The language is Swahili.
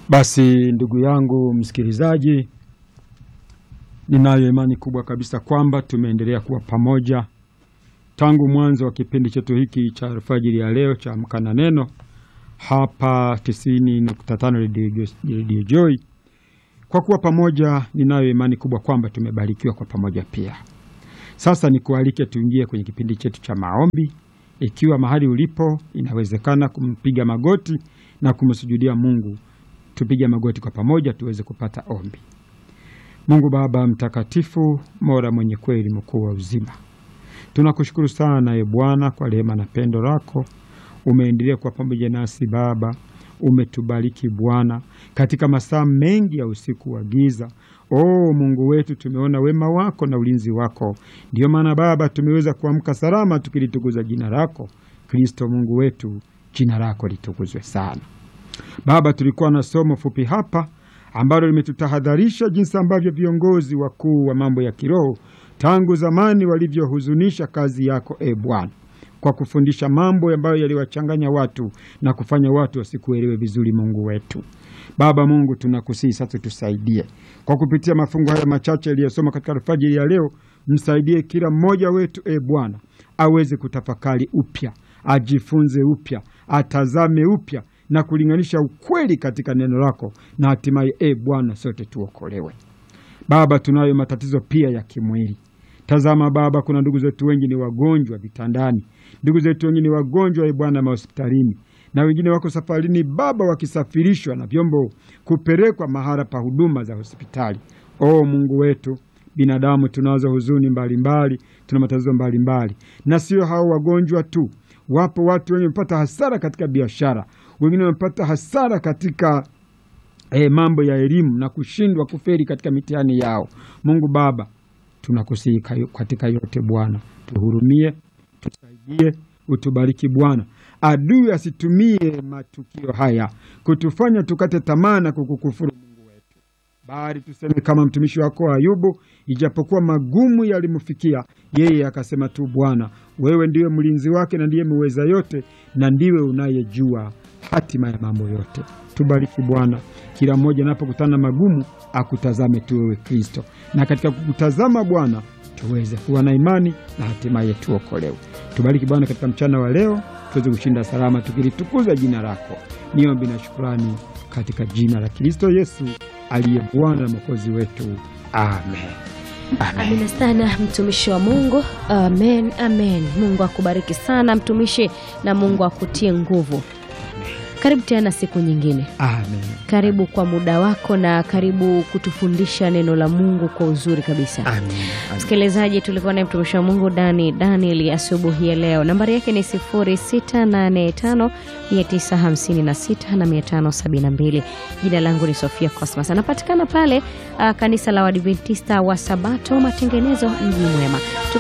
Basi ndugu yangu msikilizaji, ninayo imani kubwa kabisa kwamba tumeendelea kuwa pamoja tangu mwanzo wa kipindi chetu hiki cha alfajiri ya leo cha Amka na Neno hapa 90.5 Radio Joy. Kwa kuwa pamoja, ninayo imani kubwa kwamba tumebarikiwa kwa pamoja pia. Sasa nikualike tuingie kwenye kipindi chetu cha maombi. Ikiwa mahali ulipo inawezekana kumpiga magoti na kumsujudia Mungu, tupige magoti kwa pamoja tuweze kupata ombi. Mungu Baba mtakatifu, Mola mwenye kweli, mkuu wa uzima, tunakushukuru sana e Bwana kwa rehema na pendo lako. Umeendelea kuwa pamoja nasi Baba, umetubariki Bwana katika masaa mengi ya usiku wa giza. O Mungu wetu, tumeona wema wako na ulinzi wako. Ndiyo maana Baba tumeweza kuamka salama tukilitukuza jina lako. Kristo Mungu wetu, jina lako litukuzwe sana. Baba, tulikuwa na somo fupi hapa ambalo limetutahadharisha jinsi ambavyo viongozi wakuu wa mambo ya kiroho tangu zamani walivyohuzunisha kazi yako e Bwana, kwa kufundisha mambo ambayo yaliwachanganya watu na kufanya watu wasikuelewe vizuri. Mungu wetu Baba Mungu, tunakusihi sasa, tusaidie kwa kupitia mafungu haya machache yaliyosoma katika alfajiri ya leo. Msaidie kila mmoja wetu e Bwana, aweze kutafakari upya, ajifunze upya, atazame upya na kulinganisha ukweli katika neno lako, na hatimaye e Bwana, sote tuokolewe. Baba, tunayo matatizo pia ya kimwili. Tazama Baba, kuna ndugu zetu wengi ni wagonjwa vitandani, ndugu zetu wengi ni wagonjwa e Bwana mahospitalini, na wengine wako safarini Baba, wakisafirishwa na vyombo kupelekwa mahala pa huduma za hospitali. O Mungu wetu, binadamu tunazo huzuni mbalimbali, tuna matatizo mbalimbali, na sio hao wagonjwa tu. Wapo watu wengi wamepata hasara katika biashara, wengine wamepata hasara katika eh, mambo ya elimu na kushindwa kuferi katika mitihani yao. Mungu Baba, tunakusihi katika yote Bwana, tuhurumie, tusaidie, utubariki Bwana. Adui asitumie matukio haya kutufanya tukate tamaa na kukukufuru Mungu wetu, bali tuseme kama mtumishi wako Ayubu, ijapokuwa magumu yalimfikia yeye, akasema tu Bwana, wewe ndiwe mlinzi wake na ndiye muweza yote, na ndiwe unayejua hatima ya mambo yote. Tubariki Bwana, kila mmoja anapokutana na magumu akutazame tu wewe Kristo, na katika kukutazama Bwana tuweze kuwa na imani na hatimaye tuokolewe. Tubariki Bwana katika mchana wa leo, tuweze kushinda salama tukilitukuza jina lako. Niombi na shukurani katika jina la Kristo Yesu aliye Bwana na Mwokozi wetu, amen. Amen. Amina sana mtumishi wa Mungu. Amen, amen. Mungu akubariki sana mtumishi, na Mungu akutie nguvu. Karibu tena siku nyingine. Amen. Karibu kwa muda wako na karibu kutufundisha neno la Mungu kwa uzuri kabisa. Amen. Amen. Msikilizaji, tulikuwa naye mtumishi wa Mungu Dani Daniel asubuhi ya leo. Nambari yake ni 0685 956 na 572. Jina langu ni Sofia Cosmas, anapatikana pale uh, kanisa la Waadventista wa Sabato Matengenezo, mji mwema.